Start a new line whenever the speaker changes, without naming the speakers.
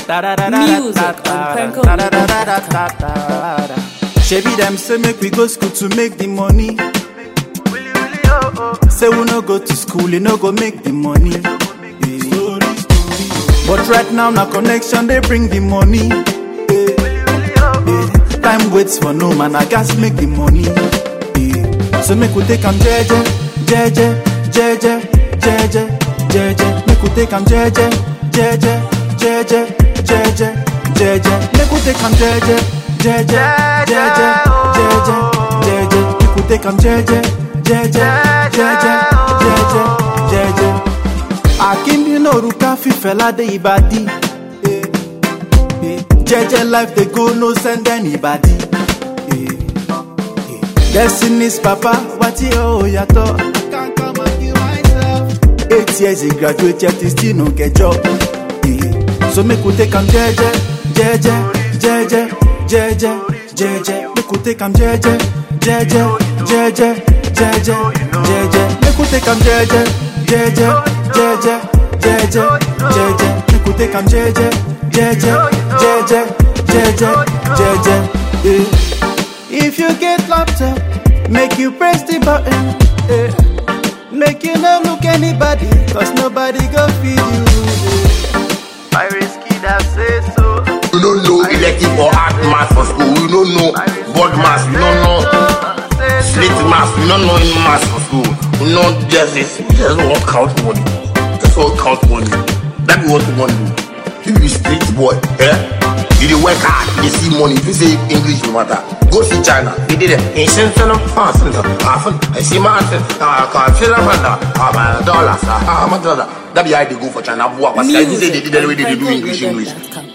Music on Franco.
Shebi them say make we go school to make the money. Say we no go to school, you no go make the money. Yeah. But right now, na connection they bring the money. Yeah. Yeah. Time waits for no man, I gas make the money. Yeah. So make we take am jeje, jeje, jeje, jeje, jeje. Make we take am jeje, jeje, jeje, jeje, jeje. Make we take am jeje, jeje, jeje, jeje, jeje. Make we take am jeje, jeje, jeje, jeje, jeje. Akíndí lórúkà fífẹ́lá dé ìbàdí. Eh, eh. Jẹ́jẹ́ life dey go no send anybody. Eh, eh. Destiny's papa wá tí ó yàtọ̀. I can't come and kill myself. Eight years he graduate yet he still no get job. Eh, So make we take am jẹ́jẹ́, jẹ́jẹ́, jẹ́jẹ́, jẹ́jẹ́, jẹ́jẹ́. Make we take am jẹ́jẹ́, jẹ́jẹ́, jẹ́jẹ́, jẹ́jẹ́, jẹ́jẹ́. Make we take am jẹ́jẹ́, jẹ́jẹ́, jẹ́jẹ́, jẹ́jẹ́, jẹ́jẹ́. Make we take am jẹ́jẹ́, jẹ́jẹ́, jẹ́jẹ́, jẹ́jẹ́, jẹ́jẹ́. Eh. If you get laptop, make you press the button. Eh. Make you no look anybody, cause nobody go feed you. Eh. I risky that say so.
We don't know elective or art math for school. We don't know board math. We don't know slate math. We don't know any math for school. We know just this. We just want count money. Just want count money. That be what we want to do. You be street boy, eh? You dey work hard, you dey see money. If you say English no matter, go see China. They did it. In Shenzhen, Fasten, Often, I see mountain. I can't feel a man. Ah, my dollars. Ah, my dollar. That be how they go for China. If you say they did it the way they do English, English.
Music on